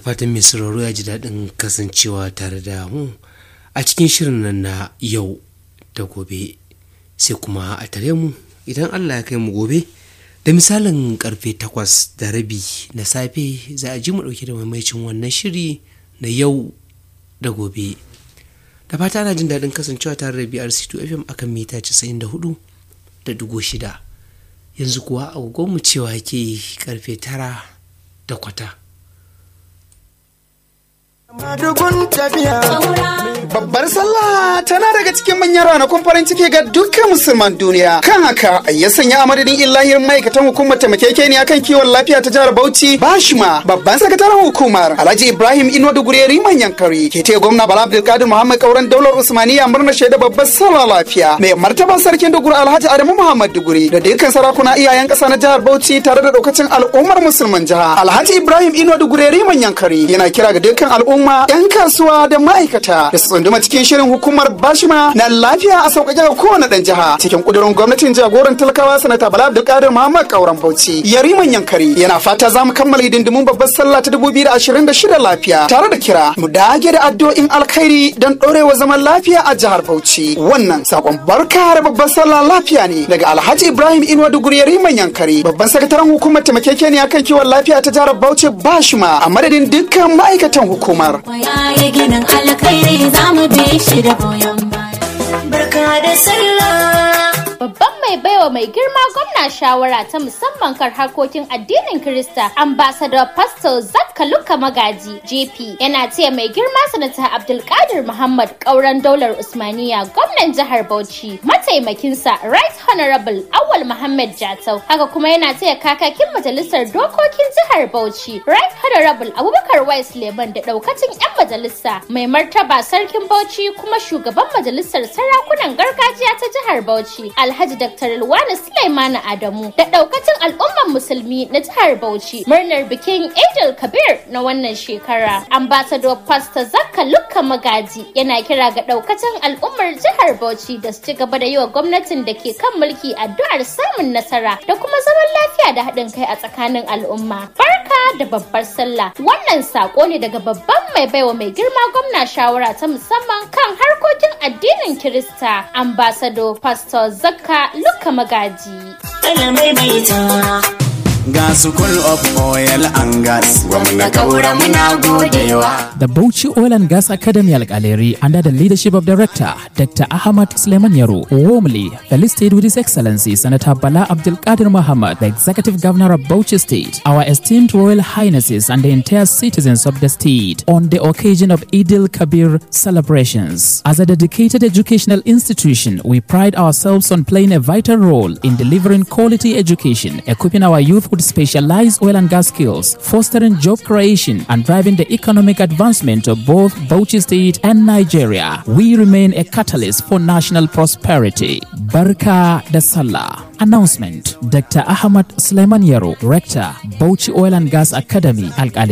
fatan mai sauraro ya ji daɗin kasancewa tare da mu a cikin shirin nan na yau da gobe sai kuma a tare mu idan allah ya kai mu gobe da misalin karfe takwas da rabi na safe za a ji mu ɗauke da maimaicin wannan shiri na yau da gobe da fata ana jin daɗin kasancewa tare da brc2 fm akan mita 94 da dugo shida yanzu kuwa agogonmu cewa ke karfe tara da kwata Madugun tafiya. Babbar sallah tana daga cikin manyan ranakun farin ciki ga dukkan musulman duniya. Kan haka ya sanya a madadin illahir ma'aikatan hukumar taimakekeniya kan kiwon lafiya ta jihar Bauchi Bashima babban sakataren hukumar Alhaji Ibrahim Ino Dugureri manyan kari ke taya gwamna Bala Abdulkadir Muhammad Kauran daular Usmaniya murna shaida babbar sallah lafiya. Mai martaban sarkin Duguri Alhaji Adamu Muhammad Duguri da dukkan sarakuna iyayen ƙasa na jihar Bauchi tare da daukacin al'ummar musulman jiha. Alhaji Ibrahim Ino Dugureri manyan kari yana kira ga dukkan al'umma al'umma 'yan kasuwa da ma'aikata da su tsunduma cikin shirin hukumar bashima na lafiya a sauƙaƙe ga kowane ɗan jiha cikin ƙudurin gwamnatin jagoran talakawa sanata bala abdulkadir muhammad kauran bauchi yariman yankari yana fata za mu kammala hidindimun babbar sallah ta dubu biyu da ashirin da shida lafiya tare da kira mu dage da addu'o'in alkhairi don ɗorewa zaman lafiya a jihar bauchi wannan sakon barka da babbar sallah lafiya ne daga alhaji ibrahim inuwa duguri yariman yankari babban sakataren hukumar taimakekeniya kan kiwon lafiya ta jihar bauchi bashima a madadin dukkan ma'aikatan hukumar ya ginin alkhairi za mu bi shi da goyon baya. Barka da sallah. Babban mai baiwa mai girma gwamna shawara ta musamman kan harkokin addinin Kirista, ambassador Pastor Zakka Luka Magaji, JP, yana taya mai girma sanata Abdulkadir Muhammad ƙauren daular Usmaniya, gwamnan jihar Bauchi, mataimakinsa Right Honorable Awal Muhammad Jatau, haka kuma yana taya kakakin majalisar dokokin jihar Bauchi, Right Honorable Abubakar Wais Leman da ɗaukacin 'yan majalisa, mai martaba sarkin Bauchi kuma shugaban majalisar sarakunan gargajiya ta jihar Bauchi, Alhaji Dr. Ilwana Sulaimana Adamu da daukacin al'umman musulmi na jihar Bauchi murnar bikin Eid Kabir na wannan shekara. Ambassador Pastor Zakka Lukka Magaji yana kira ga daukacin al'ummar jihar Bauchi da su ci gaba da yi wa gwamnatin da ke kan mulki addu'ar samun nasara da kuma zaman lafiya da haɗin kai a tsakanin al'umma. Barka da babbar sallah. Wannan sako ne daga babban mai baiwa mai girma gwamna shawara ta musamman kan harkokin addinin Kirista. Ambassador Pastor Zakka Luka Magaji. Ga School of Oil and Gas, gwamna kaura muna godewa. The Bauchi Oil and Gas Academy Alkaleri, under the leadership of Director Dr. Ahmad Suleiman Yaro, warmly felicitated with His Excellency Senator Bala Abdul Qadir Muhammad, the Executive Governor of Bauchi State, our esteemed Royal Highnesses, and the entire citizens of the state on the occasion of Eid Kabir celebrations. As a dedicated educational institution, we pride ourselves on playing a vital role in delivering quality education, equipping our youth with specialized oil and gas skills, fostering job creation, and driving the economic advancement of both Bauchi State and Nigeria. We remain a catalyst for national prosperity. Barka da Sallah. Announcement Dr. Ahmad Suleiman Yaro, Rector, Bauchi Oil and Gas Academy, Alkali.